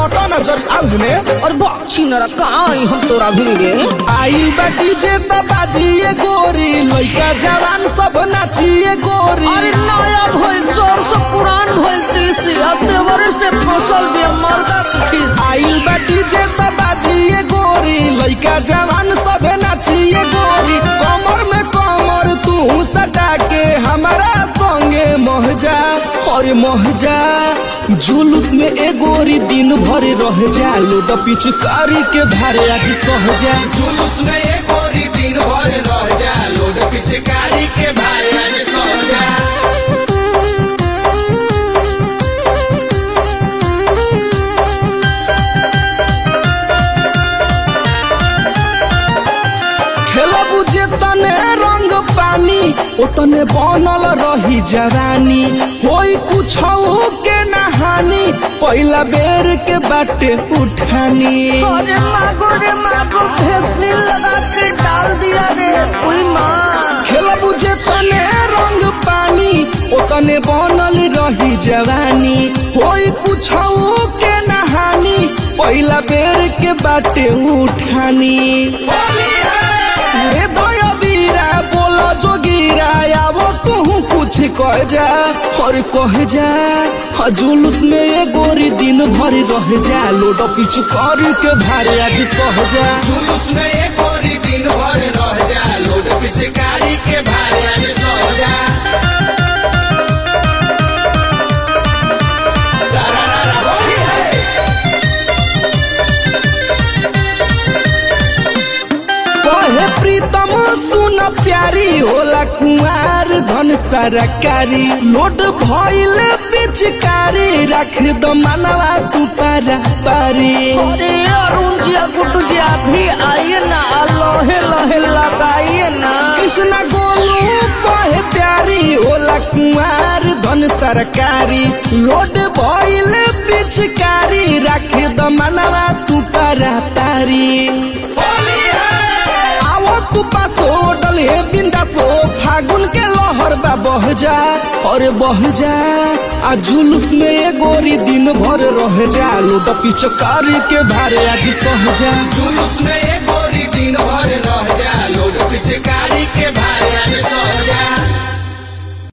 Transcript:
सटा नजर आउने और बाछी नरा कहाँ आई हम तोरा भी रे आइल बाटी जे त बाजिए गोरी लइका जवान सब नाचिए गोरी अरे नया भइल जोर से पुरान भइल तीसी अब देवरे से फसल भी मर्दा खीस आइल बाटी जे त बाजिए गोरी लइका जवान सब नाचिए गोरी कमर में कमर तू सटा के हमारा संगे महजा और महजा जुलूस में ए गोरी दिन भर रह जा लोड पिचकारी के धारे आज सहजा जुलूस में ये गोरी दिन भर रह जा लोड पिचकारी के भारे आज सो जा खेलब जे तने रंग पानी ओतने बनल रही जवानी होई कुछ के नहानी पहिला बेर के बाटे उठानी अरे मागो रे मागो भेसली लगा के डाल दिया रे कोई माँ खेलब जे तने रंग पानी ओतने बनल रही जवानी होई कुछ के नहानी पहिला बेर के बाटे उठानी ए दया बीरा बोलो जोगीरा आवो तू कुछ कह जा और कह जा हाँ, जुलूस में ये गोरी दिन भर रह जा लोड पिच कर के भारे आज सह जा जुलूस में ये गोरी दिन भर रह जा लोड पिचकारी के भारे आज सो जा सारा रारा होली है कहे प्रीतम सुन प्यारी होला कुंवार धन सरकारी लोड भइल पिचकारी रख दो मनवा तू पारा पारी अरे अरुण जी गुड्डू जी आप भी आइए ना लोहे लोहे लगाइए ना कृष्ण गोलू कहे प्यारी होला कुंवार धन सरकारी लोड भइल पिचकारी रख दो मनवा तू पारा पारी होली है आवो तू पासो डले बिंदासो फागुन के लहर बा बह जा और बह जा आ जुलूस में ये गोरी दिन भर रह जा लोड पिचकारी के भारे आज सह जा जुलूस में ये गोरी दिन भर रह जा लोड पिचकारी के भारे आज सो जा